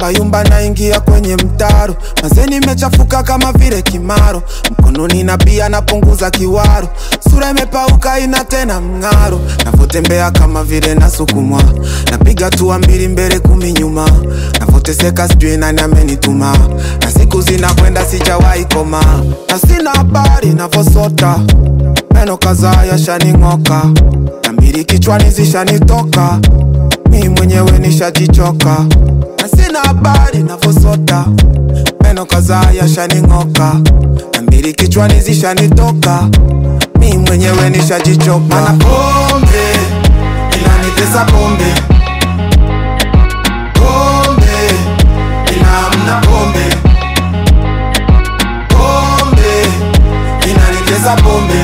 yumba yumba naingia kwenye mtaro mazeni imechafuka kama vile kimaro mkononi na pia napunguza kiwaro sura imepauka ina tena mng'aro navotembea kama vile nasukumwa napiga hatua mbili mbele kumi nyuma navoteseka sijui nani amenituma na siku zinakwenda sijawahi koma na sina habari navosota meno kadhaa yashaning'oka na mbili kichwani zishanitoka mi mwenyewe nishajichoka na sina habari navosota meno kadhaa yashaning'oka na mbili kichwani zishanitoka mi mwenyewe nishajichoka mana pombe inanitesa pombe pombe inaamna pombe pombe inanitesa pombe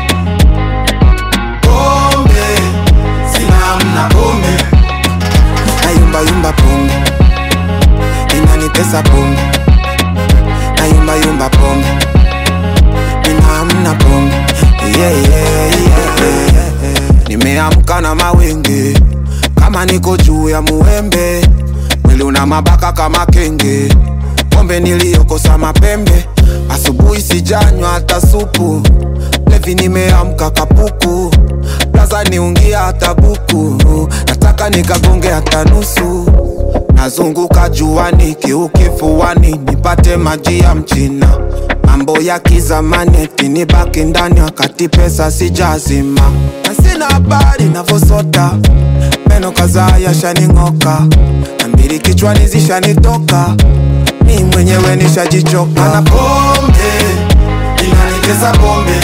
pombe sinaamna pombe nayumbayumba pombe inanitesa pombe nayumbayumba pombe ninaamna pombe yeah, yeah, yeah, yeah. nimeamka na mawenge kama niko juu ya muembe mwili una mabaka kama kenge pombe niliyokosa mapembe asubuhi sijanywa hata supu levi nimeamka kapuku plaza niungia hata buku nataka nikagonge hata nusu nazunguka juani kiukifuani nipate maji ya mchina mambo ya kizamani eti nibaki ndani wakati pesa sijazima na sina habari navosota meno kadhaa yashaning'oka na mbili kichwani zishanitoka mi mwenyewe nishajichoka na pombe inanitesa pombe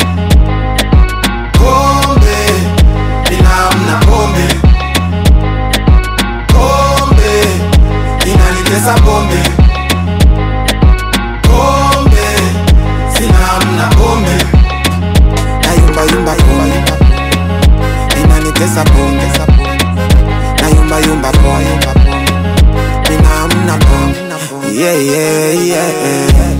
pombe inaamna pombe pombe inanitesa pombe pombe sinaamna pombe nayumbayumba pombe inanitesa pombe nayumbayumba pombe ninaamna pombe yeah, yeah, yeah, yeah.